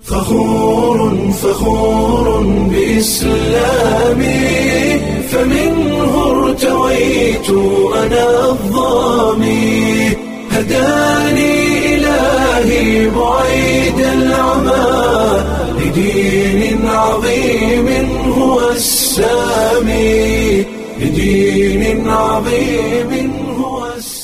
فخور فخور بإسلامي فمنه ارتويت أنا الظامي هداني إلهي بعيد العمى لدين عظيم هو السامي لدين عظيم هو السامي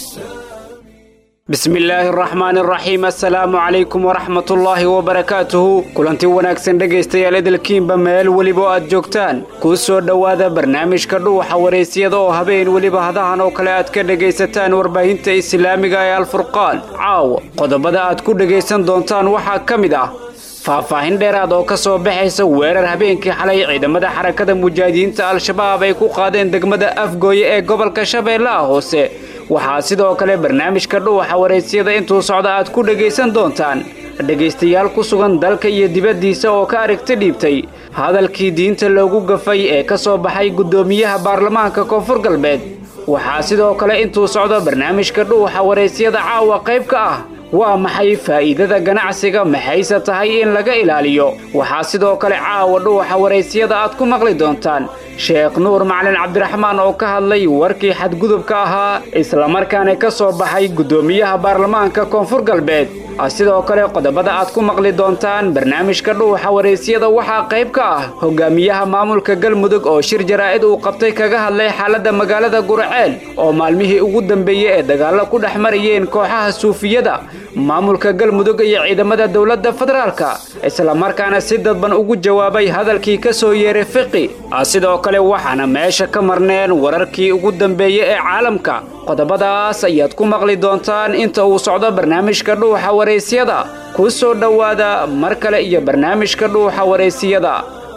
bismi illaahi araxmaan araxiim assalaamu calaykum waraxmatullaahi wabarakaatuhu kulanti wanaagsan dhegaystayaal edelkiinba meel weliba oo aad joogtaan kuu soo dhowaada barnaamijka dhuuxa waraysyada oo habeen weliba hadahan oo kale aad ka dhegaysataan warbaahinta islaamiga ee alfurqaan caawa qodobada aad ku dhegaysan doontaan waxaa ka mid ah faahfaahin dheeraad oo ka soo baxaysa weerar habeenkii xalay ciidamada xarakada mujaahidiinta al-shabaab ay ku qaadeen degmada afgooye ee gobolka shabeellaha hoose waxaa sidoo kale barnaamijka dhuuxa waraysyada intuu socda aad ku dhegaysan doontaan dhegaystayaal ku sugan dalka iyo dibaddiisa oo ka aragti dhiibtay hadalkii diinta loogu gafay ee ka soo baxay guddoomiyaha baarlamaanka koonfur galbeed waxaa sidoo kale intuu socdo barnaamijka dhuuxa waraysyada caawa qayb ka ah waa maxay faa'iidada ganacsiga maxayse tahay in laga ilaaliyo waxaa sidoo kale caawa dhuuxa waraysyada aad ku maqli doontaan sheekh nuur macalin cabdiraxmaan oo ka hadlay warkii xadgudubka ahaa islamarkaana ka soo baxay guddoomiyaha baarlamaanka koonfur galbeed sidoo kale qodobada aad ku maqli doontaan barnaamijka dhuuxa waraysyada waxaa qayb ka ah hogaamiyaha maamulka galmudug oo shir jaraa'id uu qabtay kaga hadlay xaaladda magaalada gurceel oo maalmihii ugu dambeeyey ee dagaallo ku dhex marayeen kooxaha suufiyada maamulka galmudug iyo ciidamada dowladda federaalka islamarkaana si dadban ugu jawaabay hadalkii ka soo yeeray fiqi sidoo kale waxaana meesha ka marneen wararkii ugu dambeeyey ee caalamka qodobadaas ayaad ku maqli doontaan inta uu socdo barnaamijka dhuuxa waraysyada kuu soo dhowaada mar kale iyo barnaamijka dhuuxa waraysiyada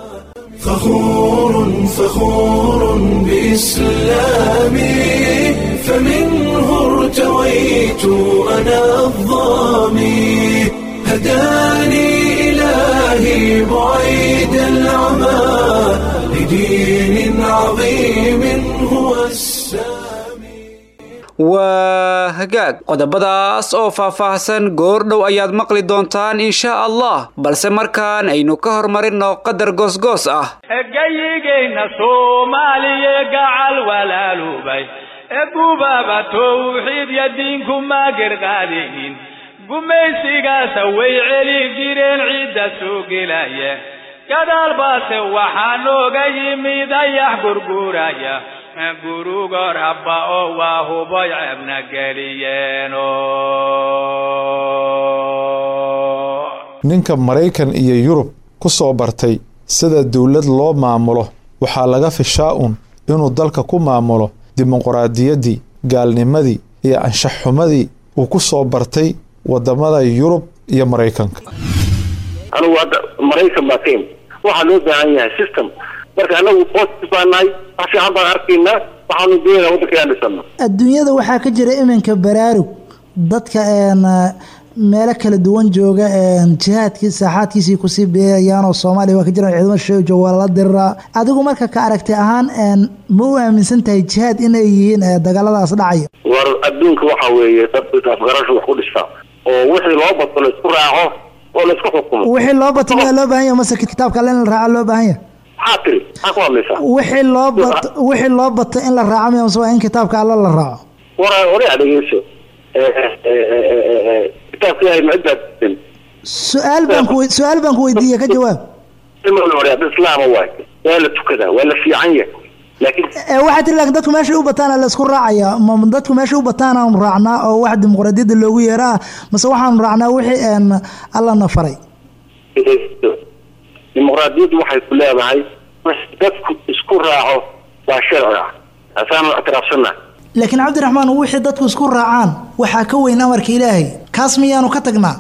فخور فخور بإسلامي فمنه ارتويت أنا الظامي هداني إلهي بعيد العمى لدين عظيم هو السامي waa hagaag qodobadaas oo faahfaahsan goordhow ayaad maqli doontaan insha allah balse markaan aynu ka hormarinno qadar goosgoos ah egayigayna soomaaliye gacal walaalubay egubaaba towxiid yo diinku maagirqaadinin gumaysigaasa way celi jireen ciidda soo gelaya gadaal baase waxaa nooga yimid ayax gurguraya gurugo rabba oo waa huboy ceebna geliyeeno ninka maraykan iyo yurub ku soo bartay sida dowlad loo maamulo waxaa laga fishaa un inuu dalka ku maamulo dimuqraadiyaddii gaalnimadii iyo anshaxxumadii uu ku soo bartay wadamada yurub iyo maraykanka anugu hadda maraykan baa ka imi waxaa loo baahan yahay system marka anagu positive baa nahay wax fiican baan arkaynaa waxaanu doonayna waddanka inaan dhisano adduunyada waxaa ka jira iminka baraarug dadka meelo kala duwan jooga jihaadkii saaxaadkiisii kusii beeyayaanoo soomaaliya waa ka jiraan ciidamo shisheeye jooga waa lala diriraa adigu marka ka aragti ahaan ma u aaminsan tahay jihaad inay yihiin dagaaladaas dhacaya war adduunka waxa weeye dad afgarasho wax ku dhistaa oo wixii loo bato laisku raaco oo laisku xukumo wixii loo bato miyaa loo baahan yahay mase kitaabka alle in la raaca loo baahan yahay maxaa tiri maxaa ku hadlaysaa wixii loo bato wixii loo bato in la raaco miya mase waa in kitaabka alle la raaco war oraa dhegeyso kitaabka ilaahay ma ciddaa su-aal baan ku su-aal baan ku weydiiye ka jawaab dad islaama waay waa la tukadaa waa la fiican yahay laakiin waxaa tiri lakin dadku meeshay u bataana laysku raacaya ma dadku meeshay u bataanaanu raacnaa oo wax dimuqraadiyadda loogu yeeraa mase waxaanu raacnaa wixii allana faray dimuqraadiyaddu waxay ku leedahay dadku isku raaco waa sharci ah asaanu ictiraafsannaha laakiin cabdiraxmaan wixii dadku isku raacaan waxaa ka weyn amarka ilaahay kaas miyaanu ka tagnaa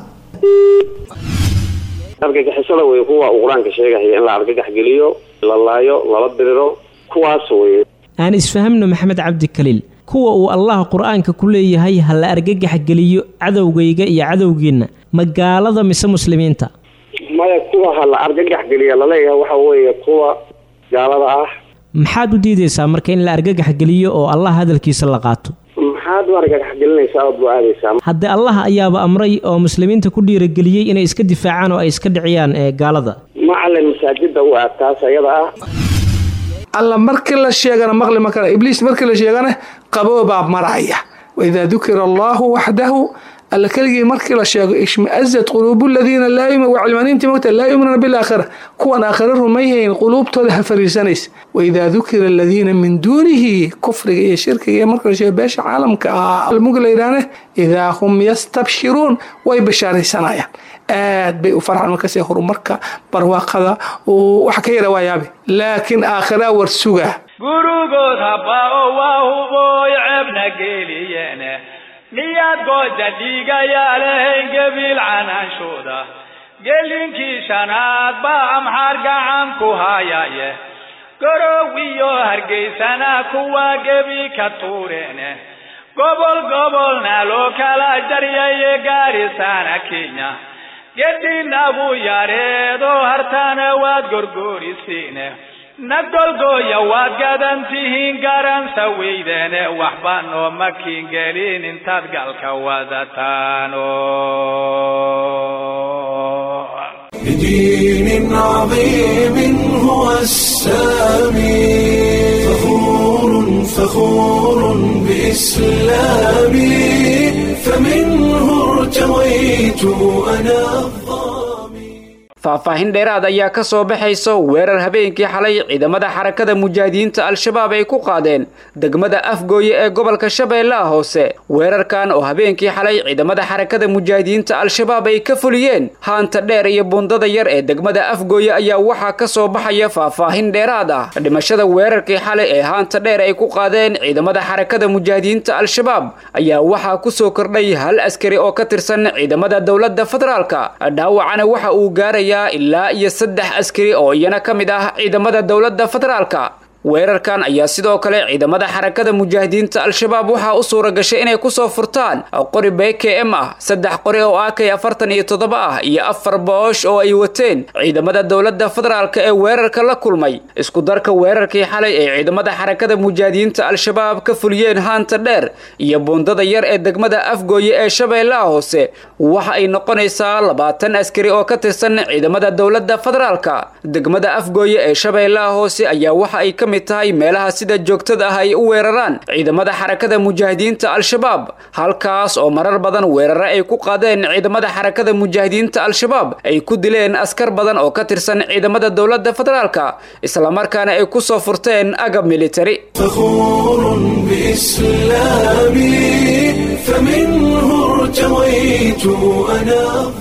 argagixisada wey kuwa uu qur-aanka sheegaya in la argagax geliyo la laayo lala diriro kuwaas wey aan isfahamno maxamed cabdi kaliil kuwa uu allah qur-aanka ku leeyahay ha la argagax geliyo cadowgayga iyo cadowgiinna ma gaalada mise muslimiinta maya kuwa ha la argagax geliya laleeyahay waxa weeye kuwa gaalada ah maxaad u diidaysaa marka in la argagax geliyo oo allah hadalkiisa la qaato maxaa maxaad u argagaxgelinaysaa ood buu aadaysaa haddee allah ayaaba amray oo muslimiinta ku dhiirageliyey inay iska difaacaan oo ay iska dhiciyaan ee gaalada macalin masaajida u aad taas ayada ah alla markii la sheegana maqli ma kara ibliis markii la sheegana qaboobaa maraya waidaa dukira allahu waxdahu alla keligii markii la sheego ishmaazat quluubu ladiina laa waa cilmaaniintii mogta laa yuminuuna bilaakhira kuwan aakhira rumayhayn quluubtooda ha fariisanaysa waidaa dukira aladiina min duunihi kufriga iyo shirkiga iyo marka la sheego beesha caalamka ah almugi la yidhaahne idaa hum yastabshiruun way bashaaraysanayaan aad bay u farxaan markasee horumarka barwaaqada waxa ka yara waa yaabe laakiin aakhira war sugaa gurugood habao waa hubooy ceebna geeliyeene miyaad gooja dhiigayaa lahayn gebiil canaanshuuda gelinkii shanaad baa amxaar gacan ku hayaye gorow iyo hargeysana kuwa gebi ka tuureene gobol gobolna loo kala jaryaye gaarisaana kenya gedinabu yareedo hartana waad gorgoorisiine nagolgooya waad gadan tihiin garansa weydeene waxba nooma kiingelin intaad galka wadataano بدين عظيم هو السامي فخور فخور بإسلامي فمنه ارتويت أنا faahfaahin dheeraad ayaa ka soo baxayso weerar habeenkii xalay ciidamada xarakada mujaahidiinta al-shabaab ay ku qaadeen degmada afgooye ee gobolka shabeellaha hoose weerarkan oo habeenkii xalay ciidamada xarakada mujaahidiinta al-shabaab ay ka fuliyeen haanta dheer iyo bundada yar ee degmada afgooye ayaa waxaa ka soo baxaya faahfaahin dheeraad ah dhimashada weerarkii xalay ee haanta dheer ay ku qaadeen ciidamada xarakada mujaahidiinta al-shabaab ayaa waxaa kusoo kordhay hal askari oo ka tirsan ciidamada dowladda federaalka dhaawacana waxa uu gaaraya ilaa iyo saddex askari oo iyana ka mid ah ciidamada dowladda federaalka weerarkan ayaa sidoo kale ciidamada xarakada mujaahidiinta al-shabaab waxaa u suura gashay inay kusoo furtaan qori b k m ah saddex qori oo a k afartan iyo toddoba ah iyo afar boosh oo ay wateen ciidamada dowladda federaalka ee weerarka la kulmay isku darka weerarkii xalay ee ciidamada xarakada mujaahidiinta al-shabaab ka fuliyeen haanta dheer iyo buundada yar ee degmada afgooye ee shabeellaha hoose waxa ay noqonaysaa labaatan askari oo ka tirsan ciidamada dowladda federaalka degmada afgooye ee shabeellaha hoose ayaa waxa ay ka mid tahay meelaha sida joogtada ah ay u weeraraan ciidamada xarakada mujaahidiinta al-shabaab halkaas oo marar badan weerare ay ku qaadeen ciidamada xarakada mujaahidiinta al-shabaab ay ku dileen askar badan oo ka tirsan ciidamada dowladda federaalka islamarkaana ay ku soo furteen agab militari فخور بإسلامي فمنه ارتويت أنا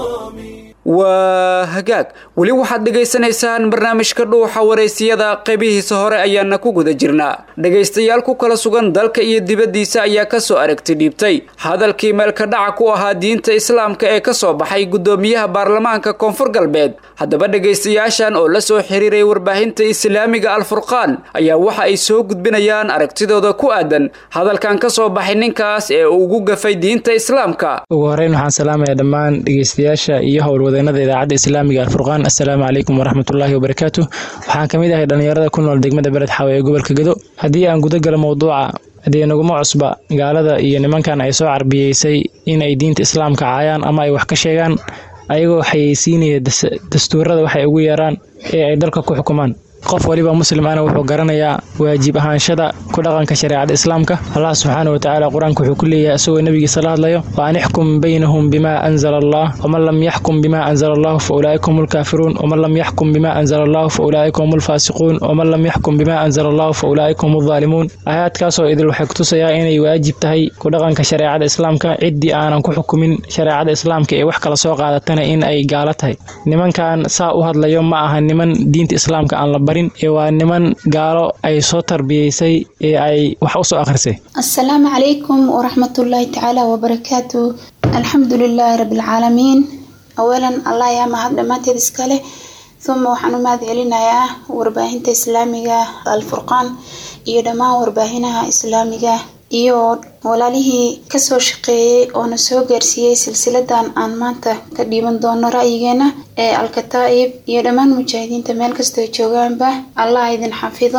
waa hagaag weli waxaad dhegaysanaysaan barnaamijka dhuuxa wareysiyada qaybihiisa hore ayaana ku guda jirnaa dhegaystayaal ku kala sugan dalka iyo dibaddiisa ayaa kasoo aragti dhiibtay hadalkii meelka dhaca ku ahaa diinta islaamka ee kasoo baxay guddoomiyaha baarlamaanka koonfur galbeed haddaba dhegaystayaashan oo la soo xiriiray warbaahinta islaamiga alfurqaan ayaa waxa ay soo gudbinayaan aragtidooda ku aadan hadalkan kasoo baxay ninkaas ee uu ugu gafay diinta islaamka ugu horeyn waxaan salaamaya dhammaan dhegeystayaasha iyo howlwadeenada idaacadda islaamiga alfurqaan assalaamu calaykum waraxmatullaahi wabarakaatu waxaan ka mid ahay dhallinyarada ku nool degmada beled xaawe ee gobolka gedo haddii aan guda galo mowduuca dee naguma cusba gaalada iyo nimankan ay soo carbiyeysay in ay diinta islaamka caayaan ama ay wax ka sheegaan ayagoo xayeysiinaya dastuurada waxay ugu yeeraan ee ay dalka ku xukumaan qof waliba muslim ana wuxuu garanayaa waajib ahaanshada ku dhaqanka shareecada islaamka allah subxaana watacaala qur-aanka wuxuu ku leeyahay isagoo nebigiisa la hadlayo wa an ixkum baynahum bima anzala allah waman lam yaxkum bima anzala allahu fa ulaa'ika hum lkaafiruun waman lam yaxkum bima anzala allahu fa ulaa'ika hum lfaasiquun waman lam yaxkum bima anzala allahu fa ulaa'ika hum aldaalimuun aayaadkaasoo idil waxay kutusayaa inay waajib tahay ku dhaqanka shareecada islaamka ciddii aanan ku xukumin shareecada islaamka ee wax kala soo qaadatana in ay gaalo tahay nimankan saa u hadlayo ma aha niman diinta islaamka aan la waa niman gaalo ay soo tarbiyeysay ee ay wax usoo akhrisay assalaamu calaykum waraxmatullaahi tacaala wabarakaatu alxamdu lilaahi rabbilcaalamiin awalan allah yaa mahad dhammaanteed iskale uma waxaan u mahad celinayaa warbaahinta islaamiga alfurqaan iyo dhammaan warbaahinaha islaamiga iyo walaalihii kasoo shaqeeyey oona soo gaarsiiyey silsiladan aan maanta ka dhiiban doono ra'yigeena ee alkataa'ib iyo dhammaan mujaahidiinta meel kastoo joogaanba allah idin xafido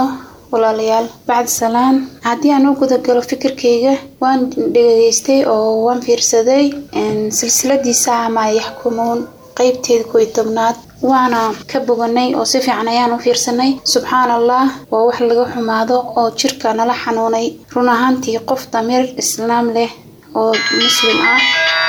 walaalayaal bacdi salaan haddii aan u gudagalo fikirkayga waan dhegeystay oo waan fiirsaday silsiladii saama yaxkumuun qeybteeda kooiy tobnaad waana ka boganay oo si fiican ayaan u fiirsanay subxaan allah waa wax laga xumaado oo jirka nala xanuunay run ahaantii qof damiir islaam leh oo muslim ah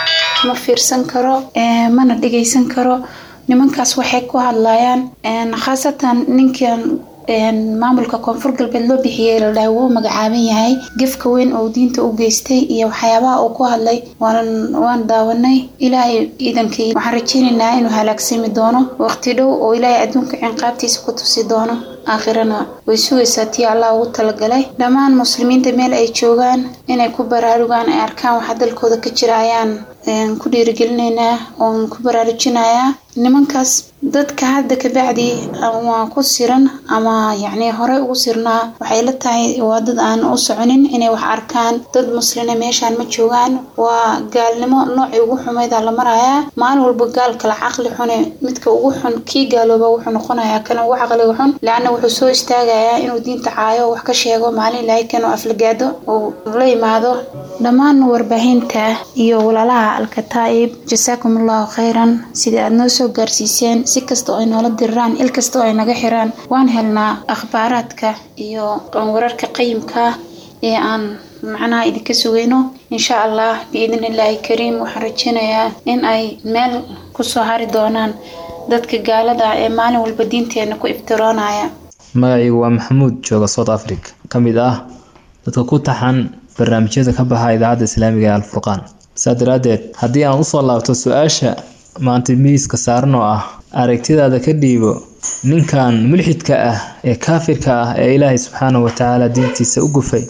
ma fiirsan karo mana dhegaysan karo nimankaas waxay ku hadlayaan khaasatan ninkan maamulka koonfur galbeed loo bixiyey la dhahay wuu magacaaban yahay gefka weyn oo diinta u geystay iyo waxyaabaha uu ku hadlay waan daawanay ilaahay ciidankii waxaan rajeynaynaa inuu halaagsami doono waqti dhow oo ilaahay adduunka cinqaabtiisa ku tusi doono aakhirana way sugaysaa tii allah ugu talagalay dhammaan muslimiinta meel ay joogaan inay ku baraarugaan ay arkaan waxa dalkooda ka jira ayaan ku dhiirigelinaynaa oon ku baraarujinayaa nimankaas dadka hadda kabacdi waa ku siran ama yacni horey ugu sirnaa waxay la tahay waa dad aan u soconin inay wax arkaan dad muslina meeshaan ma joogaan waa gaalnimo noocii ugu xumayda la marayaa maalin walba gaal kala caqli xune midka ugu xun kii gaalooba wuxuu noqonayaa kana ugu caqliga xun laanna wuxuu soo istaagayaa inuu diinta caayo wax ka sheego maalin ilaahay kan oo aflagaado uu la yimaado dhammaan warbaahinta iyo walaalaha alkataa'ib jasaakum allahu khayran sidii aad noo soo gaarsiiseen si kasta oo ay noola diriraan il kasta oo ay naga xiraan waan helnaa akhbaaraadka iyo wararka qayimka ee aan macnaha idinka sugayno insha allah biidn illaahi kariim waxaan rajeynayaa in ay meel kusoo hari doonaan dadka gaalada ee maalin walba diinteena ku iftiroonaya magacaygu waa maxamuud jooga south africa ka mid ah dadka ku taxan barnaamijyada ka baxa idaacadda islaamiga ee alfurqaan saa daraaddeed haddii aan usoo laabto su-aasha maanta miiska saaran oo ah aragtidaada ka dhiibo ninkan mulxidka ah ee kaafirka ah ee ilaahay subxaanahu watacaala diintiisa u gufay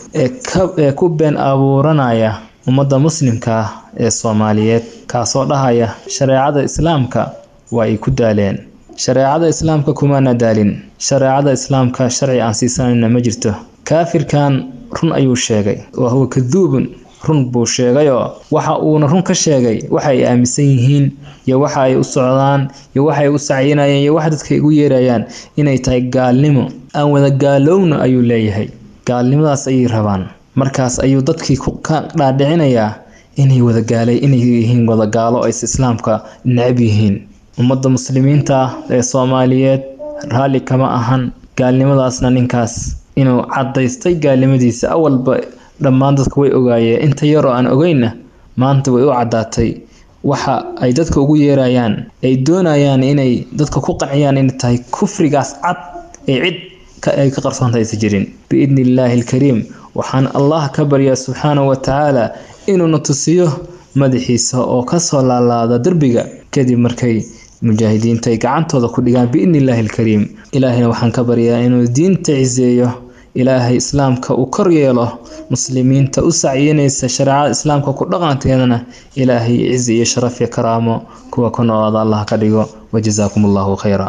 ee ku been abuuranaya ummadda muslimka ah ee soomaaliyeed kaasoo dhahaya shareecada islaamka waa ay ku daaleen shareecada islaamka kumaana daalin shareecada islaamka sharci aan siisanayna ma jirto kaafirkan run ayuu sheegay wa huwa kaduubun run buu sheegayoo waxa uuna run ka sheegay waxa ay aaminsan yihiin iyo waxa ay u socdaan iyo waxay u sacyinayaan iyo wax dadka ugu yeerayaan inay tahay gaalnimo aan wada gaalowna ayuu leeyahay gaalnimadaas ayay rabaan markaas ayuu dadkii ka dhaadhicinayaa inay wadagaalay inay yihiin wadagaalo ays islaamka necab yihiin ummadda muslimiinta ah ee soomaaliyeed raalli kama ahan gaalnimadaasna ninkaas inuu cadaystay gaalnimadiisa awalba dhammaan dadka way ogaayeen inta yaroo aan ogeynna maanta way u caddaatay waxa ay dadka ugu yeerayaan ay doonayaan inay dadka ku qanciyaan inay tahay kufrigaas cad ee cid ay ka qarsoonta aysa jirin biidni illaahi alkariim waxaan allah ka baryaa subxaanahu wa tacaala inuuna tusiyo madaxiisa oo kasoo laalaada derbiga kadib markay mujaahidiinta ay gacantooda ku dhigaan biidni illaahi alkariim ilaahayna waxaan ka baryaa inuu diinta ciseeyo ilaahay islaamka uu kor yeelo muslimiinta u sacyinaysa shareecada islaamka ku dhaqankeedana ilaahay cizi iyo sharaf iyo karaamo kuwa ku noolaada allah ka dhigo wajazaakum allahu khayra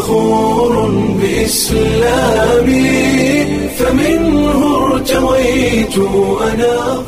فخور بإسلامي فمنه ارتويت أنا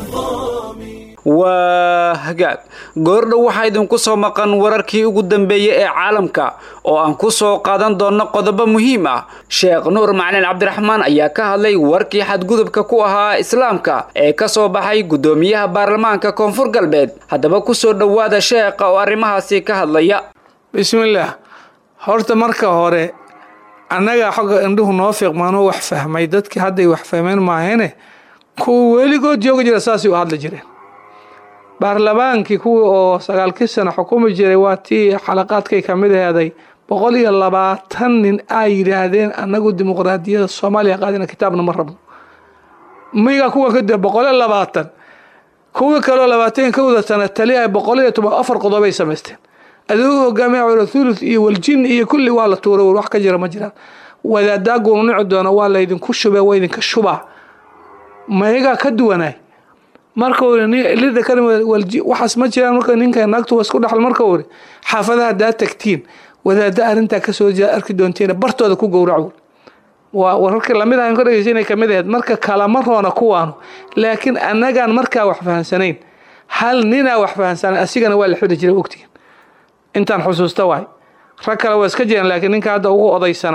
waa hagaag goordhow waxaa idinku soo maqan wararkii ugu dambeeyey ee caalamka oo aan ku soo qaadan doonno qodobo muhiim ah sheekh nuur macalin cabdiraxmaan ayaa ka hadlay warkii xadgudubka ku ahaa islaamka ee ka soo baxay guddoomiyaha baarlamaanka koonfur galbeed haddaba kusoo dhowaada sheekha oo arrimahaasi ka hadlaya bismillaah horta marka hore annagaa xogga indhuhu noo fiiqmaanoo wax fahmay dadkii hadday wax fahmeen maahene kuwa weligood jooga jira saasay u hadli jireen baarlamaankii kuwii oo sagaalkii sano xukumi jiray waa tii xalaqaadkay kamid aheeday boqol iyo labaatan nin ay yidhaahdeen annagu dimuqraadiyada soomaaliya qaadina kitaabna ma rabno miga kuwa kadib boqol iyo labaatan kuwii kaleo labaatan kowda sana taliya boqol iyo toban afar qodobay samaysteen adugu hogaamiya cula thuluth iyo waljin iyo kulli waa la tuuray wax ka jira ma jiraan wadaadaa gunuunici doona waa laydinku shubee waa idinka shubaa mayagaa ka duwanaay marka lida kalwalji waxaas ma jiraan marka ninka naagtu waa isku dhaxal marka uri xaafadaha haddaa tagtiin wadaada arrintaa kasoo jeeda arki doontiin bartooda ku gowrac waa wararkii lamid ahan ka dhegeysa inay kamid ahayd marka kalama roona kuwaanu laakiin annagaan markaa wax fahansanayn hal ninaa wax fahansanayn asigana waa la xiri jiray ogtiin intaan xusuusta waay rag kale waa iska jiraan laakiin ninka hadda ugu odaysanay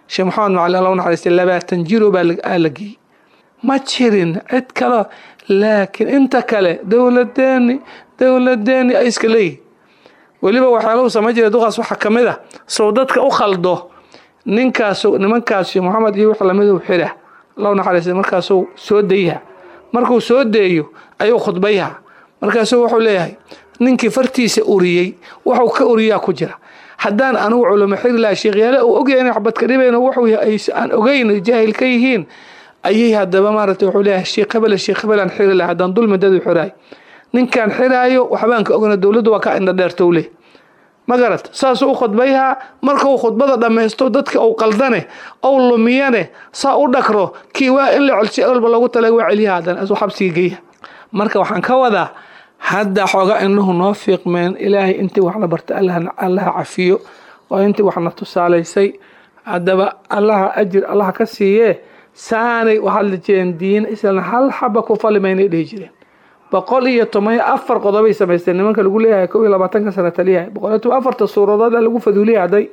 sheekh maxamed macalin alla naxariistay labaatan jiro baa la geeyey ma jirin cid kale laakiin inta kale dowladeeni dowladeeni ay iska leeyihin weliba waxyaalahu samayn jiray duqaas waxaa ka mid ah sow dadka u khaldo ninkaas nimankaas sheekh maxamed iyo wix lamiduu xira allahu naxariistay markaasuu soo dayaha markuu soo deeyo ayuu khudbayha markaasuu wuxuu leeyahay ninkii fartiisa uriyey waxuu ka uriyaa ku jira haddaan anugu culamo xiri laha sheekhyaale uu ogyahay inay xabadka dhibayno wuxuu aan ogeyn jaahil ka yihiin ayay haddaba maaragtay wuxuu leeyahay sheekh hebele sheekh hebelaan xiri laha haddaan dulmi dadu xiraay ninkaan xiraayo waxbaan ka ogna dowladdu waa ka indha dheertow leh ma garat saasuu u khudbayhaa markuu khudbada dhammaysto dadka uu qaldane ou lumiyane saa u dhakro kii waa in la colsi walba loogu tala waa celiya haddana asuu xabsiga geeya marka waxaan ka wadaa hadda xooga indhuhu noo fiiqmeen ilaahay intii wax la barta allaha cafiyo oo intii waxna tusaalaysay haddaba allaha ajir allaha ka siiyee saanay u hadli jireen diin islan hal xaba ku falimaynay dhihi jireen boqol iyo toban iyo afar qodobay samaysteen nimanka lagu leeyahay kow iyo labaatanka sana taliyahay boqol iyo toban afarta suuradood lagu faduuliyahday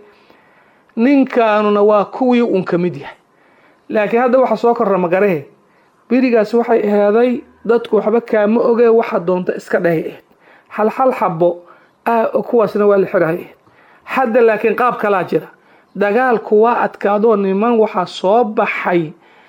ninkaanuna waa kuwii uun ka mid yahay laakiin hadda waxa soo korra magarahe berigaas waxay aheeday dadku waxba kaama ogee waxa doonta iska dhahay ahed hal hal xabo kuwaasna waa la xirahay ahed hadda laakiin qaab kalaa jira dagaalku waa adkaadoo niman waxaa soo baxay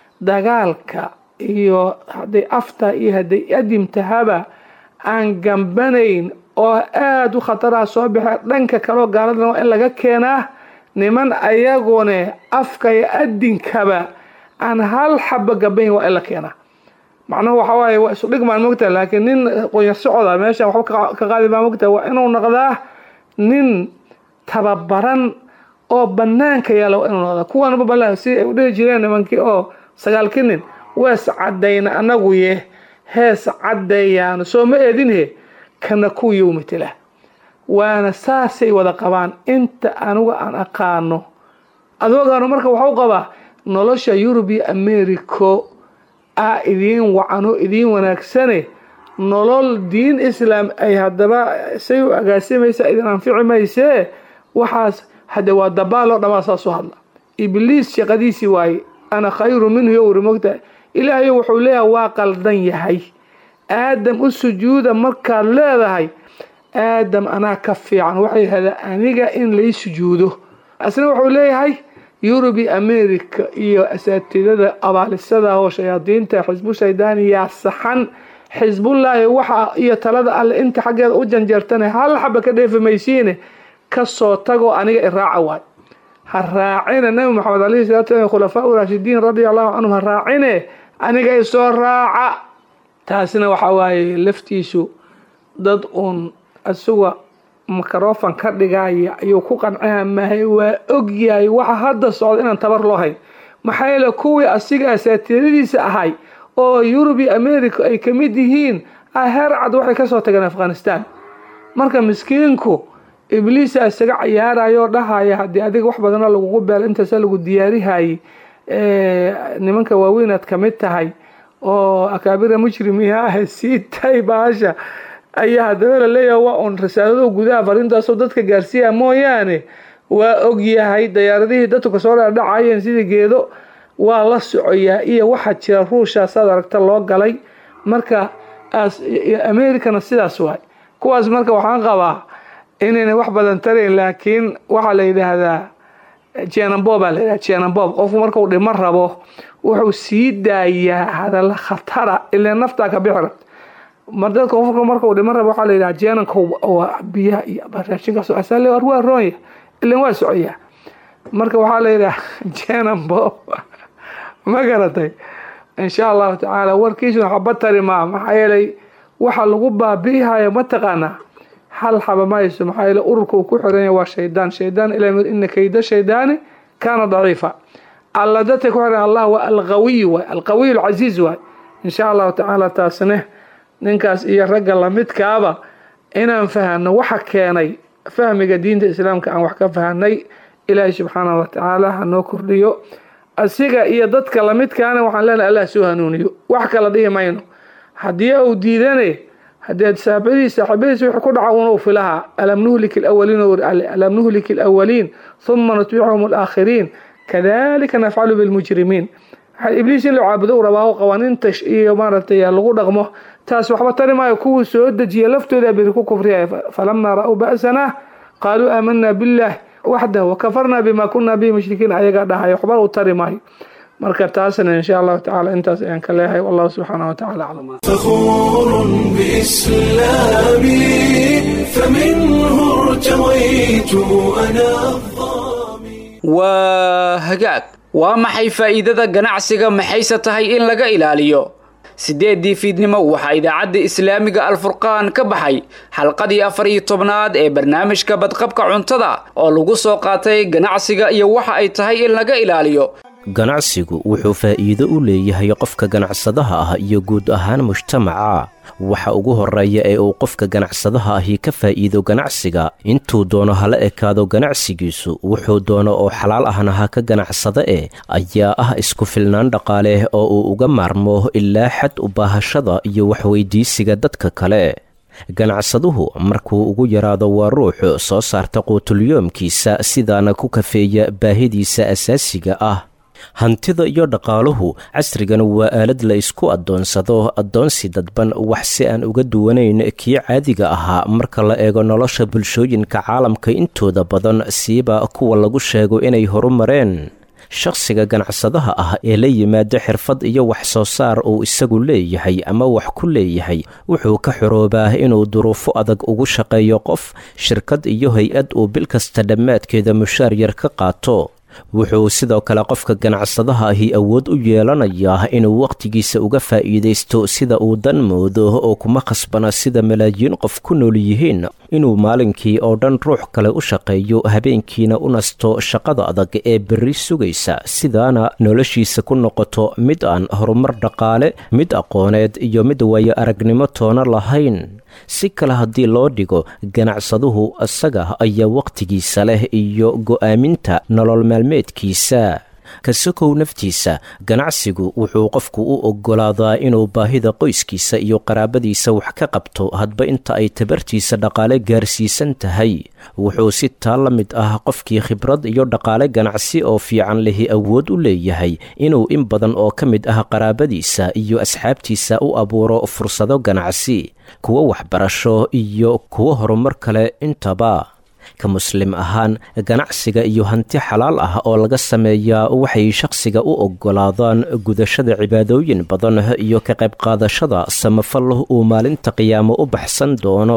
dagaalka iyo hadday afta iyo hadday adimtahaba aan gambanayn oo aada u khataraha soo baxee dhanka kaleo gaaladana waa in laga keenaa niman ayagune afka iyo adinkaba aan hal xaba gabayn waa in la keenaa macnuhu waxa waaye waa isu dhigmaan mogtaha laakiin nin qoyar socoda meeshan waxba ka qaadi maa mogtaha waa inuu noqdaa nin tababaran oo banaanka yaala waa inuu noqdaa kuwanba bala si ay u dhihi jireen nimankii oo sagaalkii nin wees caddayna anagu ye hees caddeeyaano soo ma eedinhe kana kuwiiu matela waana saasay wada qabaan inta aniga aan aqaano adoogaano marka waxau qabaa nolosha yurub iyo americo a idiin wacano idiin wanaagsane nolol diin islaam ay haddaba say u agaasimaysa idin anfici maysee waxaas hadde waa dabaaloo dhamaa saasoo hadla ibliis shaqadiisii waaye ana khayru minhu yo wuri mogtahay ilaahay wuxuu leeyahay waa qaldan yahay aadam u sujuuda markaad leedahay aadam anaa ka fiican waxay yidhahdaa aniga in lay sujuudo asna wuxuu leeyahay yurub iyo america iyo asaatidada abaalisada oo shayaadiinta xisbu shaydaani yaa saxan xisbullaahi waxa iyo talada alle inta xaggeeda u janjeertana hal xaba ka dheefi maysiine kasoo tagoo aniga iraaca waay ha raacine nabi maxamed alayhi salatu slam khulafaa u raashidiin radia allahu canhum ha raacine aniga isoo raaca taasina waxaa waaye laftiisu dad uun isuga microfon ka dhigaya ayuu ku qancaya mahay waa ogyahay waxa hadda socda inaan tabar loo hayn maxaa yeele kuwii asiga asaatiiradiisa ahay oo yurub iyo america ay ka mid yihiin heer cad waxay kasoo tageen afghanistan marka miskiinku ibliisa isaga cayaarayoo dhahaya haddii adiga wax badana lagugu beel intaasa lagu diyaarihayay nimanka waaweynaad ka mid tahay oo akaabira mujrimiha ah sii tay baasha ayaa haddaba laleeyahay waa uun risaalado gudaha farintaasoo dadka gaarsiiya mooyaane waa ogyahay dayaaradihii dadku kasoo dhadhacayeen sidii geedo waa la socoyaa iyo waxaa jira ruushaasaad aragta loo galay marka americana sidaas waay kuwaas marka waxaan qabaa inayna wax badan tarayn laakiin waxaa la yidhaahdaa jenambob baa la yidhahda jenambob qofku markuu dhimo rabo wuxuu sii daayaa hadalla khatara ilaa naftaa ka bixi rabta mar dadka qofku markuu dhimo rabo waxaa la yidhaha jeenanka waa biyaha iyo raashinkaas asale war waa roonya ilan waa socoyaa marka waxaa la yidhaha jenambob ma garatay insha allahu tacaala warkiisuna xaba tari maa maxaa yeelay waxa lagu baabi'ihayo mataqaanaa hal xaba mayso maxaa yeele ururka uu ku xiranya waa shaydaan shaydaan ila ina kayda shaydaani kaana daciifa alla dadka ku xiran allah waa alqawiy waay alqawiy alcasiiz waay insha allahu tacaala taasne ninkaas iyo ragga lamidkaaba inaan fahano waxa keenay fahmiga diinta islaamka aan wax ka fahanay ilaahay subxaanahu watacaala hanoo kordhiyo asiga iyo dadka lamidkaana waxaan leenahay allah soo hanuuniyo wax kala dhihi mayno haddii uu diidane haddii saaxibadiis saaxibadiis wixii ku dhaca unuu filahaa alam nuhlik alawaliin alam nuhlik alawaliin huma nutbicuhum alaakhiriin kadalika nafcalu bilmujrimiin ibliis in la caabudo u rabaa qawaaniinta iyo maaragtay lagu dhaqmo taas waxba tari maayo kuwii soo dejiya laftooda biri ku kufriyaya falamaa ra'uu ba'sana qaaluu aamanaa billaah waxdah wakafarnaa bima kunaa bihi mushrikiin ayagaa dhahayo waxba u tari maayo marka taasna insha allahu tacala intaas ayaan ka leeyahay wallahu subxaana wa tacala aclam فخور بإسلامي فمنه ارتويت أنا waa hagaag waa maxay faa'iidada ganacsiga maxayse tahay in laga ilaaliyo siddeeddii fiidnimo waxaa idaacadda islaamiga alfurqaan ka baxay xalqadii afar iyo tobnaad ee barnaamijka badqabka cuntada oo lagu soo qaatay ganacsiga iyo waxa ay tahay in laga ilaaliyo ganacsigu wuxuu faa'iido u leeyahay qofka ganacsadaha ah iyo guud ahaan mujtamaca waxa ugu horreeya ee uu qofka ganacsadaha ahi ka faa'iido ganacsiga intuu doono hala ekaado ganacsigiisu wuxuu doono oo xalaal ahna ha ka ganacsada e ayaa ah isku filnaan dhaqaale oo uu uga maarmo ilaa xad u baahashada iyo waxweydiisiga dadka kale ganacsaduhu markuu ugu yaraado waa ruux soo saarta quutulyoomkiisa sidaana ku kafeeya baahidiisa asaasiga ah hantida iyo dhaqaaluhu casrigan waa aalad la isku addoonsado addoonsi dadban wax si aan uga duwanayn kii caadiga ahaa marka la eego nolosha bulshooyinka caalamka intooda badan siiba kuwa lagu sheego inay horumareen shakhsiga ganacsadaha ah ee la yimaado xirfad iyo wax soo saar uu isagu leeyahay ama wax ku leeyahay wuxuu ka xoroobaa inuu duruufo adag ugu shaqeeyo qof shirkad iyo hay-ad uu bil kasta dhammaadkeeda mushaar yar ka qaato wuxuu sidoo kale qofka ganacsadaha ahi awood u yeelanayaa inuu wakhtigiisa uga faa'iidaysto sida uu dan moodo oo kuma khasbana sida malaayiin qof ku nool yihiin inuu maalinkii oo dhan ruux kale u shaqeeyo habeenkiina u nasto shaqada adag ee berri sugaysa sidaana noloshiisa ku noqoto mid aan horumar dhaqaale mid aqooneed iyo mid waayo aragnimo toona lahayn si kale haddii loo dhigo ganacsaduhu isaga ayaa wakhtigiisa leh iyo go'aaminta nolol maalmeedkiisa kasokow naftiisa ganacsigu wuxuu qofku u oggolaadaa inuu baahida qoyskiisa iyo qaraabadiisa wax ka qabto hadba inta ay tabartiisa dhaqaale gaarsiisan tahay wuxuu si taa la mid ah qofkii khibrad iyo dhaqaale ganacsi oo fiican lehi awood u leeyahay inuu in badan oo ka mid ah qaraabadiisa iyo asxaabtiisa u abuuro fursado ganacsi kuwo waxbarasho iyo kuwo horumar kale intaba ka muslim ahaan ganacsiga iyo hanti xalaal ah oo laga sameeyaa waxay shakhsiga u oggolaadaan gudashada cibaadooyin badan iyo ka qayb qaadashada samafal uu maalinta qiyaamo u baxsan doono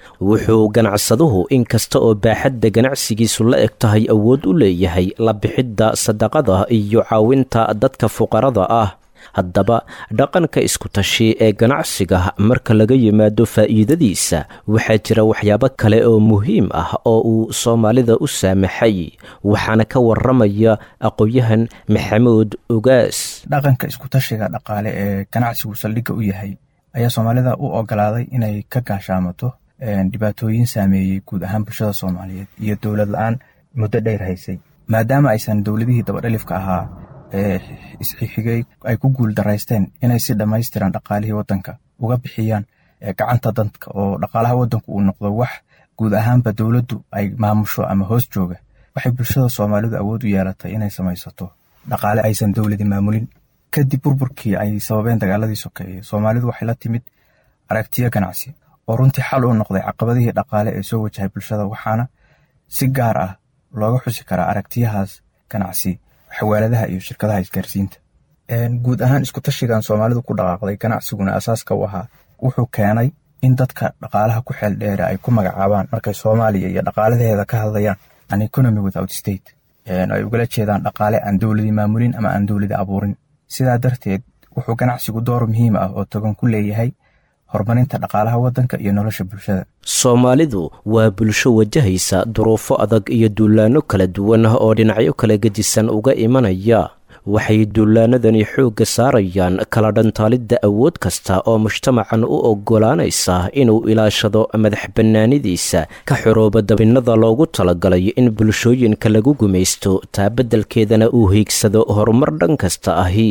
wuxuu ganacsaduhu inkasta oo baaxadda ganacsigiisu la eg tahay awood u leeyahay la bixidda sadaqada iyo caawinta dadka fuqarada ah haddaba dhaqanka isku-tashi ee ganacsiga marka laga yimaado faa'iidadiisa waxaa jira waxyaabo kale oo muhiim ah oo uu soomaalida u saamaxay waxaana ka waramaya aqoon-yahan maxamuud ugaas dhaqanka isku-tashiga dhaqaale ee ganacsigu saldhigga u yahay ayaa soomaalida u ogolaaday inay ka gaashaamato dhibaatooyin saameeyey guud ahaan bulshada soomaaliyeed iyo dowlad la-aan muddo dheer haysay maadaama aysan dowladihii dabadhelifka ahaa ee isxixigay ay ku guul daraysteen inay si dhammaystiran dhaqaalihii waddanka uga bixiyaan gacanta dadka oo dhaqaalaha waddanku uu noqdo wax guud ahaanba dowladdu ay maamusho ama hoos jooga waxay bulshada soomaalidu awood u yeelatay inay samaysato dhaqaale aysan dowladi maamulin kadib burburkii ay sababeen dagaaladii sokeeye soomaalidu waxay la timid aragtiyo ganacsi oo runtii xal u noqday caqabadihii dhaqaale ee soo wajahay bulshada waxaana si gaar ah looga xusi karaa aragtiyahaas ganacsi xawaaladaha iyo shirkadaha isgaarsiinta guud ahaan iskutashigan soomaalidu ku dhaqaaqday ganacsiguna asaaska u ahaa wuxuu keenay in dadka dhaqaalaha ku xeel dheere ay ku magacaabaan markay soomaaliya iyo dhaqaaladeeda ka hadlayaan an economy without state ay ugala jeedaan dhaqaale aan dowladi maamulin ama aan dowladi abuurin sidaa darteed wuxuu ganacsigu door muhiim ah oo togan ku leeyahay horumarinta dhaqaalaha waddanka iyo nolosha bulshada soomaalidu waa bulsho wajahaysa duruufo adag iyo duulaanno kala duwan oo dhinacyo kala gedisan uga imanaya waxay duulaanadani xoogga saarayaan kala dhantaalidda awood kasta oo mujtamacan u oggolaanaysa inuu ilaashado madax bannaanidiisa ka xorooba dabinnada loogu talagalay in bulshooyinka lagu gumaysto taa beddelkeedana uu hiigsado horumar dhan kasta ahi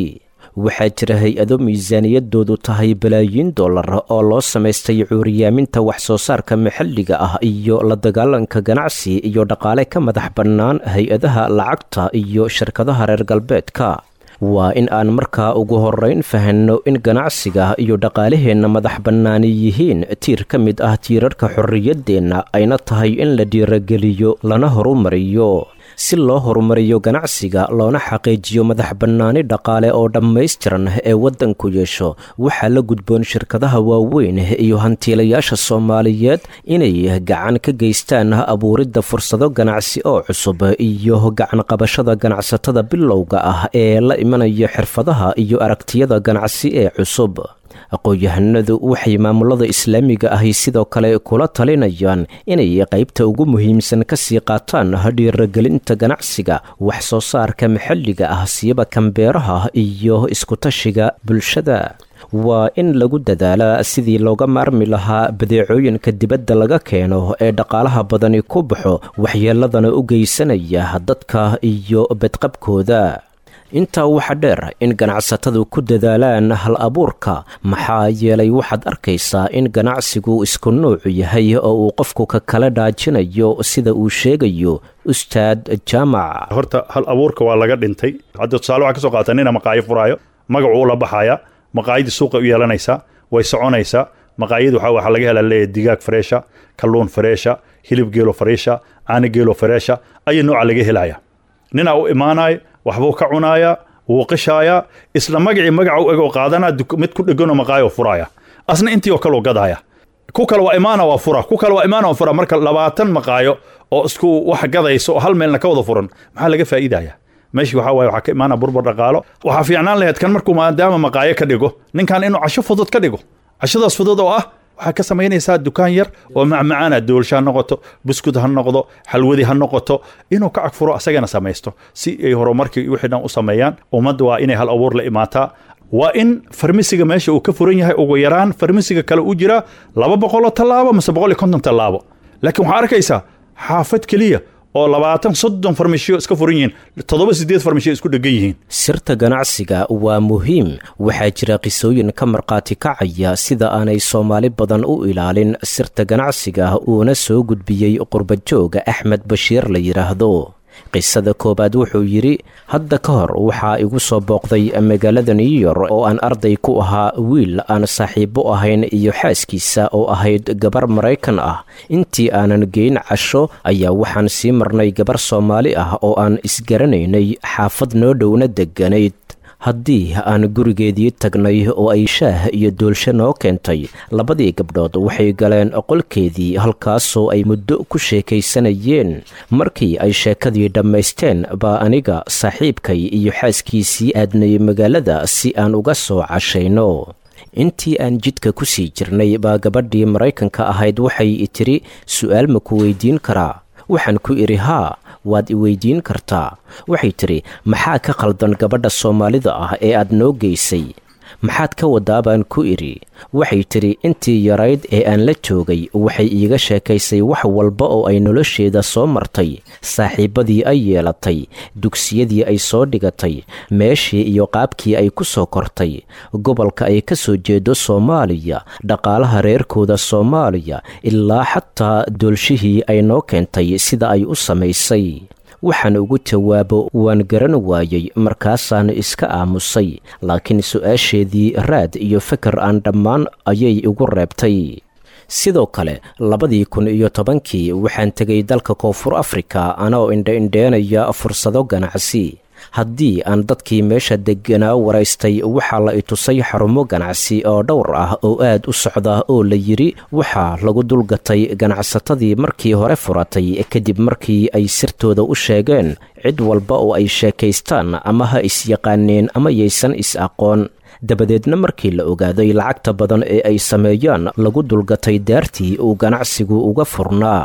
waxaa jira hay-ado miisaaniyadoodu tahay balaayiin dollar oo loo samaystay cuuriyaaminta wax soo saarka maxalliga ah iyo la dagaalanka ganacsi iyo dhaqaale ka madax bannaan hay-adaha lacagta iyo shirkadaha reer galbeedka waa in aan markaa ugu horeyn fahanno in ganacsiga iyo dhaqaalaheenna madax bannaani yihiin tiir ka mid ah tiirarka xorriyaddeenna ayna tahay in la dhiirageliyo lana horumariyo si loo horumariyo ganacsiga loona xaqiijiyo madax bannaani dhaqaale oo dhammaystiran ee waddanku yeesho waxaa la gudboon shirkadaha waaweyn iyo hantiilayaasha soomaaliyeed inay gacan ka geystaan abuuridda fursado ganacsi oo cusub iyo gacan qabashada ganacsatada bilowga ah ee la imanaya xirfadaha iyo aragtiyada ganacsi ee cusub aqoon-yahanadu waxay maamulada islaamiga ahi sidoo kale kula talinayaan inay qaybta ugu muhiimsan kasii qaataan dhiiragelinta ganacsiga wax soo saarka maxalliga ah siyaba kambeeraha iyo iskutashiga bulshada waa in lagu dadaalaa sidii looga maarmi lahaa badeecooyinka dibadda laga keeno ee dhaqaalaha badani ku baxo waxyeeladana u geysanaya dadka iyo badqabkooda intaa waxaa dheer in ganacsatadu ku dadaalaan hal abuurka maxaa yeelay waxaad arkaysaa in ganacsigu isku nuucu yahay oo uu qofku ka kala dhaajinayo sida uu sheegayo ustaad jaamac horta hal abuurka waa laga dhintay hadda tusaale waxaa ka soo qaata nina maqaayo furaayo magacuu la baxaya maqaayadii suuqa u yeelanaysaa way soconaysaa maqaayad waxaa laga helaa leeyahay digaag fareesha kalluun fareesha hilib geelo fareesha caani geelo fareesha ayaa nooca laga helaya ninaa u imaanaya waxbuu ka cunaaya wuu qishaayaa isla magacii magaca u egoo qaadana mid ku dheganoo maqaayo furaya asna intii oo kaleu gadaya ku kale waa imaana waa fura ku kale waa imaana waa fura marka labaatan maqaayo oo isku wax gadayso oo hal meelna ka wada furan maxaa laga faa'iidaya meeshii waxaa waaye waxaa ka imaana burbur dhaqaalo waxaa fiicnaan lahayd kan markuu maadaama maqaayo ka dhigo ninkan inuu casho fudud ka dhigo cashadaas fudud oo ah waxaa ka samaynaysaa dukaan yar oo macmacaana doolsha ha noqoto buskud ha noqdo xalwadi ha noqoto inuu ka cagfuro asagana samaysto si ay horumarkii wixii dhan u sameeyaan ummadda waa inay hal abuur la imaataa waa in farmisiga meesha uu ka furan yahay ugu yaraan farmisiga kale u jira laba boqoloo tallaabo mase boqol iyo konton tallaabo laakiin waxaa arkaysaa xaafad keliya oo labaatan soddon farmashiyo iska furan yihiin toddoba sideed farmashiyo isku dhegan yihiin sirta ganacsiga waa muhiim waxaa jira qisooyin ka markhaati kacaya sida aanay soomaali badan u ilaalin sirta ganacsiga uuna soo gudbiyey qurbajooga axmed bashiir la yidhaahdo qisada koowaad wuxuu yidhi hadda ka hor waxaa igu soo booqday magaalada new york oo aan arday ku ahaa wiil aan saaxiibo ahayn iyo xaaskiisa oo ahayd gabar maraykan ah intii aanan geyn casho ayaa waxaan sii marnay gabar soomaali ah oo aan isgaranaynay xaafad noo dhowna degganayd haddii aan gurigeedii tagnay oo ay shaah iyo doolsho noo keentay labadii gabdhood waxay galeen qolkeedii halkaasoo ay muddo ku sheekaysanayeen markii ay sheekadii dhammaysteen baa aniga saaxiibkay iyo xaaskiisii aadnay magaalada si aan uga soo cashayno intii aan jidka ku sii jirnay baa gabadhii maraykanka ahayd waxay tiri su'aal ma ku weydiin karaa waxaan ku idhi haa waad i weydiin kartaa waxay tidhi maxaa ka khaldan gabadha soomaalida ah ee aad noo geysay maxaad ka wadaa baan ku idhi waxay tidhi intii yarayd ee aan la joogay waxay iiga sheekaysay wax walba oo ay nolosheeda soo martay saaxiibbadii ay yeelatay dugsiyadii ay soo dhigatay meeshii iyo qaabkii ay ku soo kortay gobolka ay ka soo jeedo soomaaliya dhaqaalaha reerkooda soomaaliya ilaa xataa doolshihii ay noo keentay sida ay u samaysay waxaan ugu jawaabo waan garan waayey markaasaan iska aamusay laakiin su-aasheedii raad iyo fikir aan dhammaan ayay igu reebtay sidoo kale labadii kun iyo tobankii waxaan tegay dalka koonfur afrika anoo indha-indheenaya fursado ganacsi haddii aan dadkii meesha degganaa waraystay waxaa la itusay xarumo ganacsi oo dhowr ah oo aad u socda oo la yidhi waxaa lagu dulgatay ganacsatadii markii hore furatay kadib markii ay sirtooda u sheegeen cid walba oo ay sheekaystaan ama ha is-yaqaaneen ama yaysan is-aqoon dabadeedna markii la ogaaday lacagta badan ee ay sameeyaan lagu dulgatay daartii uu ganacsigu uga furnaa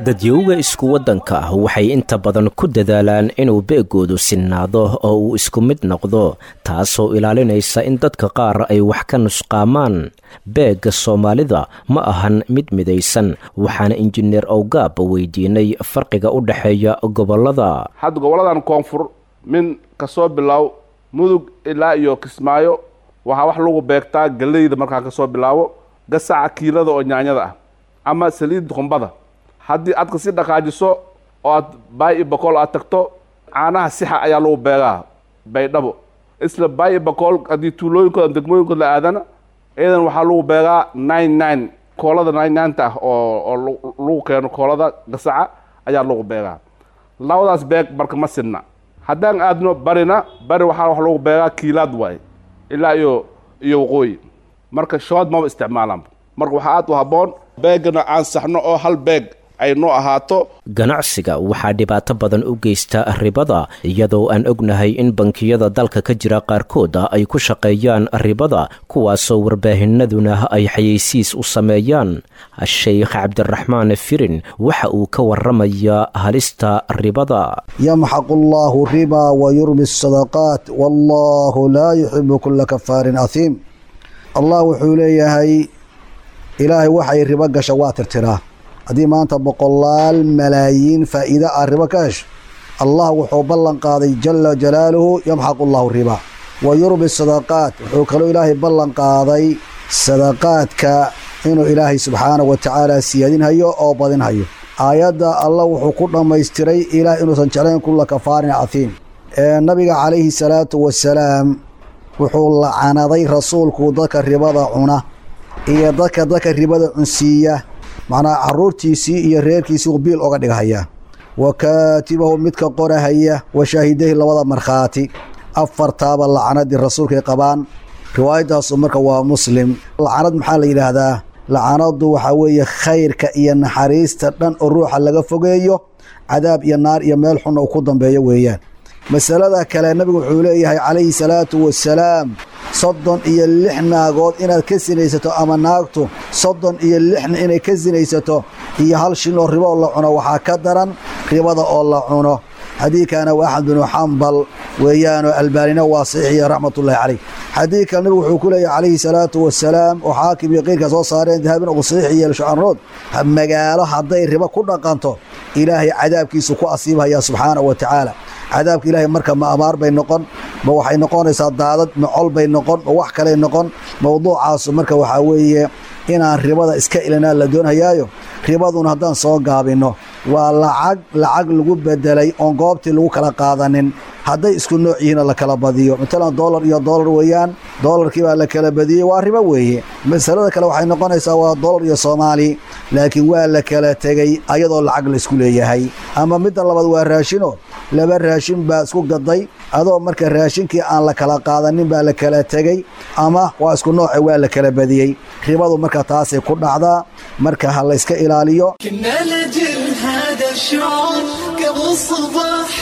dadyowga isku waddanka ah waxay inta badan ku dadaalaan inuu beegoodu sinnaado oo uu isku mid noqdo taasoo ilaalinaysa in dadka qaar ay wax ka nusqaamaan beegga soomaalida ma ahan mid midaysan waxaana injineer owgaab weydiinay farqiga u dhexeeya gobollada hadda goboladan koonfur min kasoo bilow mudug ilaa iyo kismaayo waxaa wax lagu beegtaa galeyda markaa kasoo bilaabo gasaca kiilada oo nyaanyada ah ama saliidda qumbada haddii aad kasi dhaqaajiso oo aad baay i bakool aad tagto caanaha sixa ayaa lagu beegaa baydhabo isla baay i bakool haddii tuulooyinkooda ama degmooyinkooda la aadana iyadan waxaa lagu beegaa nine nine koolada nine nineta ah oo oo lagu keeno koolada gasaca ayaa lagu beegaa labadaas beeg marka ma sidna haddaan aadno barina bari waxaa wax lagu beegaa kiilaad waaye ilaa iyo iyo waqooyi marka shood maba isticmaalaan marka waxaa aad u habboon beegana aan saxno oo hal beeg ay noo ahaato ganacsiga waxaa dhibaato badan u geysta ribada iyadoo aan ognahay in bankiyada dalka ka jira qaarkood ay ku shaqeeyaan ribada kuwaasoo warbaahinaduna ay xayeysiis u sameeyaan sheikh cabdiraxmaan firin waxa uu ka waramayaa halista ribada yamxaqu allahu riba wa yurbi asadaqaat wallahu laa yuxibu kula kafaarin ahiim allah wuxuu leeyahay ilaahay waxay ribo gasha waa tirtiraa haddii maanta boqolaal malaayiin faa'iide ah ribo ka hesho allah wuxuu ballan qaaday jala jalaaluhu yamxaqu allahu riba wa yurbi sadaqaat wuxuu kaloo ilaahay ballan qaaday sadaqaadka inuu ilaahay subxaanahu wa tacaala siyaadinhayo oo badinhayo aayadda allah wuxuu ku dhammaystiray ilaah inuusan jeclayn kulla kafaarin casiim nabiga calayhi salaatu wasalaam wuxuu lacanaday rasuulku dadka ribada cuna iyo dadka dadka ribada cunsiiya macnaa caruurtiisii iyo reerkiisii uu biil oga dhigahaya wa kaatibahu midka qorahaya wa shaahidahi labada markhaati afartaaba lacanadii rasuulkay qabaan riwaayadaasu marka waa muslim lacanad maxaa la yidhaahdaa lacanadu waxaa weeye khayrka iyo naxariista dhan oo ruuxa laga fogeeyo cadaab iyo naar iyo meel xunna uu ku dambeeyo weeyaan masalada kale nabigu wuxuu leeyahay calayhi salaatu wasalaam soddon iyo lix naagood inaad ka sinaysato ama naagtu soddon iyo lixna inay ka sinaysato iyo hal shin oo ribo oo la cuno waxaa ka daran ribada oo la cuno xadiidkana waa axmed binu xambal weeyaanoo albaanina waa saxiixiya raxmatullahi caleyh xadiidka nabigu wuxuu ku leeyahay calayhi salaatu wasalaam oo xaakim iyo qeyrka soo saareen dahabin uu saxiix yeelo shucanrood magaalo hadday ribo ku dhaqanto ilaahay cadaabkiisu ku asiibhaya subxaanahu wa tacaala cadaabka ilaahay marka ma amaar bay noqon ma waxay noqonaysaa daadad ma col bay noqon ma wax kaley noqon mowduucaasu marka waxaa weeye inaan ribada iska ilinaa la doonhayaayo ribaduna haddaan soo gaabinno waa lacag lacag lagu bedelay oon goobtii lagu kala qaadanin hadday isku nooc yihiinoo la kala badiyo matalan dollar iyo dollar weeyaan dollarkii baa la kala badiyey waa ribo weeye masalada kale waxay noqonaysaa waa dollar iyo soomaali laakiin waa la kala tegey ayadoo lacag laysku leeyahay ama midda labaad waa raashino laba raashin baa isku gaday adoo marka raashinkii aan la kala qaadanin baa la kala tegey ama waa isku nooce waa la kala badiyey ribadu marka taasay ku dhacdaa marka ha la yska ilaaliyo كنا لجل هذا الشعور قبل صباح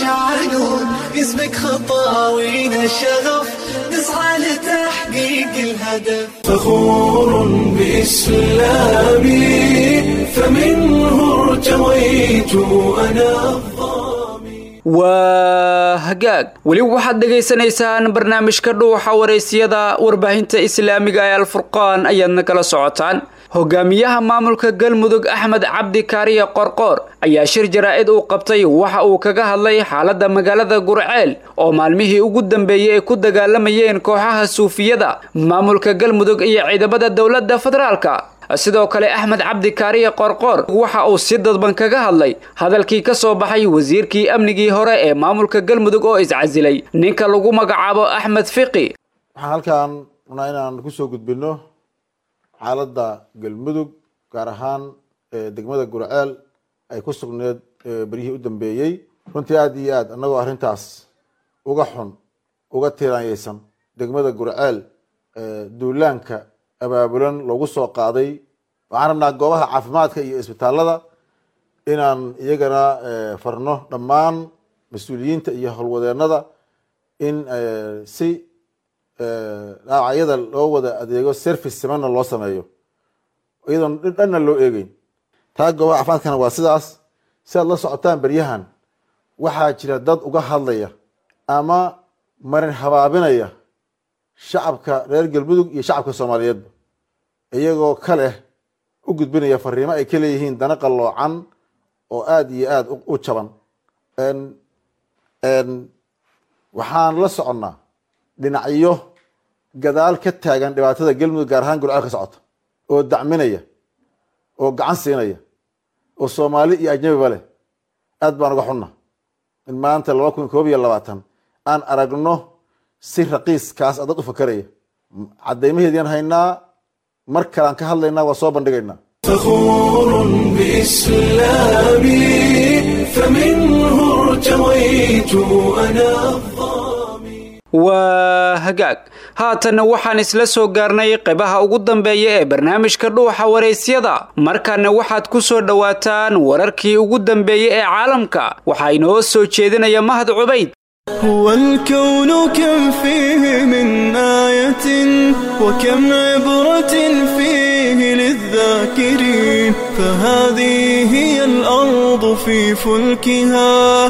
شعلون اسمك خطاوينا الشغف نسعى لتحقيق الهدف فخور بإسلامي فمنه ارتويت أنا waa hagaag weli waxaad dhegaysanaysaan barnaamijka dhuuxa waraysyada warbaahinta islaamiga ee alfurqaan ayaadna kala socotaan hogaamiyaha maamulka galmudug axmed cabdi kaariye qorqoor ayaa shir jaraa'id uu qabtay waxa uu kaga hadlay xaaladda magaalada gurceel oo maalmihii ugu dambeeyey ay ku dagaalamayeen kooxaha suufiyada maamulka galmudug iyo ciidamada dowladda federaalka sidoo kale axmed cabdi kaariye qorqoor waxa uu si dadban kaga hadlay hadalkii ka soo baxay wasiirkii amnigii hore ee maamulka galmudug oo iscasilay ninka lagu magacaabo axmed fiqi waxaan halkan rabnaa inaan kusoo gudbino xaaladda galmudug gaar ahaan degmada gurceel ay ku sugneed beryihii u dambeeyey runtii aada iyo aad annagoo arrintaas uga xun uga tiiraanyeysan degmada gurceel duulaanka abaabulan loogu soo qaaday waxaan rabnaa goobaha caafimaadka iyo isbitaalada inaan iyagana farno dhammaan mas-uuliyiinta iyo howlwadeenada in si dhaawacyada loo wada adeego service simanna loo sameeyo iyadoon dhanna loo eegeyn taa goobaha caafimaadkana waa sidaas si aad la socotaan beryahan waxaa jira dad uga hadlaya ama marin habaabinaya shacabka reer galmudug iyo shacabka soomaaliyeedba iyagoo ka leh u gudbinaya fariimo ay ka leeyihiin dana qalloocan oo aada iyo aada u jaban waxaan la soconnaa dhinacyo gadaal ka taagan dhibaatada galmudug gaar ahaan gurceel ka socota oo dacminaya oo gacan siinaya oo soomaali iyo ajnabiba leh aad baan uga xunna in maanta laba kun koob iyo labaatan aan aragno si raqiiskaas a dad u fakaraya caddaymaheedian haynaa mar kalean ka hadlaynaa waa soo bandhigaynaa فخور بإسلامي فمنه ارتويت أنا waa hagaag haatanna waxaan isla soo gaarnay qaybaha ugu dambeeya ee barnaamijka dhuuxa waraysyada markaana waxaad ku soo dhowaataan wararkii ugu dambeeyey ee caalamka waxaa inoo soo jeedinaya mahad cubayd هو الكون كم فيه من آية وكم عبرة فيه للذاكرين فهذه هي الأرض في فلكها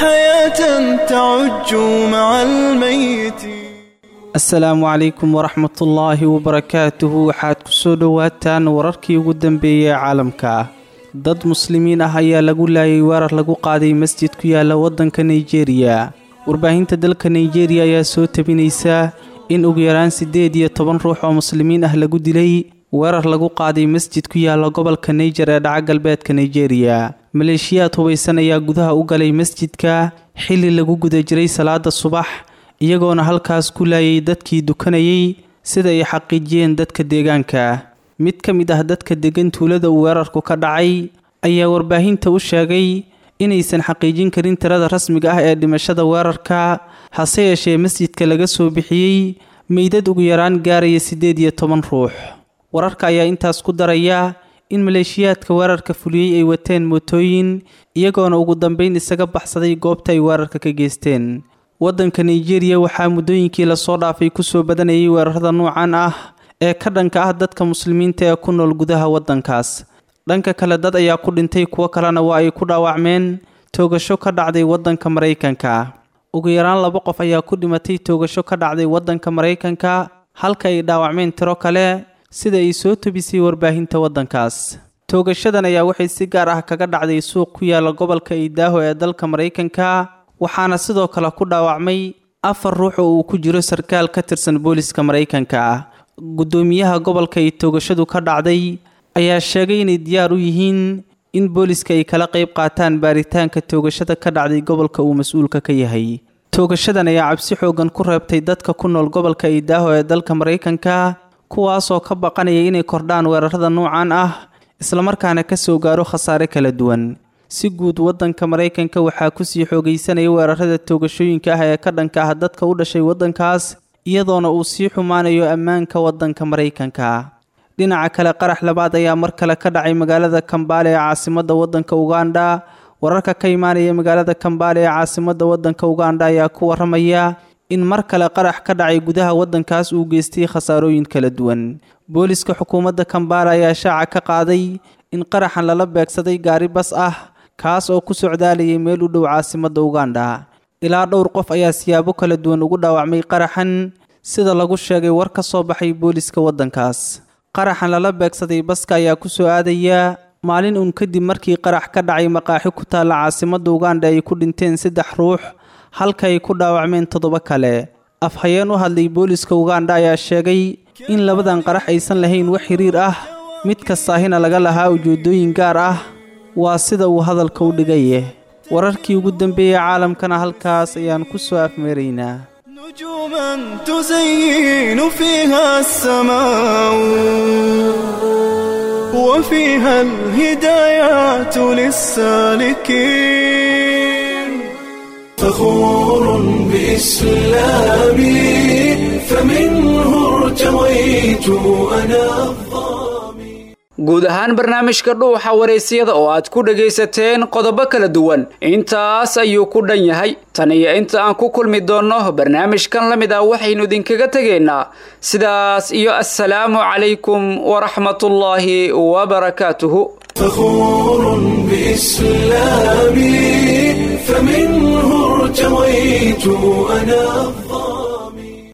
حياة تعج مع الميت asalaamu calaykum waraxmatullaahi wabarakaatuhu waxaad ku soo dhowaataan wararkii ugu dambeeyey ee caalamka dad muslimiin ah ayaa lagu laayay weerar lagu qaaday masjid ku yaala waddanka nigeriya warbaahinta dalka nigeriya ayaa soo tabinaysa in ugu yaraan siddeed iyo toban ruux oo muslimiin ah lagu dilay weerar lagu qaaday masjid ku yaala gobolka naijer ee dhaca galbeedka nigeriya maleeshiyaad hubaysan ayaa gudaha u galay masjidka xilli lagu guda jiray salaada subax iyagoona halkaas ku laayay dadkii dukanayay sida ay xaqiijiyeen dadka deegaanka mid ka mid ah dadka degan tuulada uu weerarku ka dhacay ayaa warbaahinta u sheegay inaysan xaqiijin karin tirada rasmiga ah ee dhimashada weerarka hase yeeshee masjidka laga soo bixiyey meydad ugu yaraan gaaraya siddeed iyo toban ruux wararka ayaa intaas ku daraya in maleeshiyaadka weerarka fuliyey ay wateen mootooyin iyagoona ugu dambeyn isaga baxsaday goobta ay weerarka ka geysteen waddanka nigeriya waxaa muddooyinkii lasoo dhaafay kusoo badanayay weerarada nuucan ah ee ka dhanka ah dadka muslimiinta ee ku nool gudaha waddankaas dhanka kale dad ayaa ku dhintay kuwo kalena waa ay ku dhaawacmeen toogasho ka dhacday waddanka maraykanka ugu yaraan laba qof ayaa ku dhimatay toogasho ka dhacday waddanka maraykanka halka ay dhaawacmeen tiro kale sida ay soo tobisay warbaahinta waddankaas toogashadan ayaa waxay si gaar ah kaga dhacday suuq ku yaala gobolka iidaaho ee dalka maraykanka waxaana sidoo kale ku dhaawacmay afar ruux oo uu ku jiro sarkaal ka tirsan booliska maraykanka guddoomiyaha gobolka ay toogashadu ka dhacday ayaa sheegay inay diyaar u yihiin in booliska ay kala qayb qaataan baaritaanka toogashada ka dhacday gobolka uu mas-uulka ka yahay toogashadan ayaa cabsi xoogan ku reebtay dadka ku nool gobolka iidaaho ee dalka maraykanka kuwaasoo ka baqanaya inay kordhaan weerarada nuucan ah islamarkaana ka soo gaaro khasaare kala duwan si guud waddanka maraykanka waxaa kusii xoogaysanaya weerarada toogashooyinka ah ee ka dhanka ah dadka u dhashay waddankaas iyadoona uu sii xumaanayo ammaanka waddanka maraykanka dhinaca kale qarax labaad ayaa mar kale ka dhacay magaalada kambaale ee caasimadda waddanka uganda wararka ka imaanaya magaalada kambaale ee caasimadda waddanka uganda ayaa ku waramaya in mar kale qarax ka dhacay gudaha waddankaas uu geystay khasaarooyin kala duwan booliska xukuumadda kambaale ayaa shaaca ka qaaday in qaraxan lala beegsaday gaari bas ah kaas oo ku socdaalayay meel u dhow caasimadda uganda ilaa dhowr qof ayaa siyaabo kala duwan ugu dhaawacmay qaraxan sida lagu sheegay war ka soo baxay booliska waddankaas qaraxan lala beegsaday baska ayaa ku soo aadaya maalin uun kadib markii qarax ka dhacay maqaaxi ku taalla caasimadda uganda ay ku dhinteen saddex ruux halka ay ku dhaawacmeen toddoba kale afhayeen u hadlay booliska uganda ayaa sheegay in labadan qarax aysan lahayn wax xiriir ah mid kastaahina laga lahaa ujeedooyin gaar ah waa sida uu hadalka u dhigaye wararkii ugu dambeeyey caalamkana halkaas ayaan ku soo afmeeraynaa نجوما تزين فيها السماء وفيها الهدايات للسالكين فخور بإسلامي فمنه ارتويت أنا guud ahaan barnaamijka dhuuxa waraysyada oo aad ku dhagaysateen qodobo kala duwan intaas ayuu ku dhan yahay tan iyo inta aan ku kulmi doonno barnaamijkan la mid ah waxaynu idinkaga tegaynaa sidaas iyo assalaamu calaykum waraxmatullaahi wabarakaatuhu فخور بإسلامي فمنه ارتويت أنا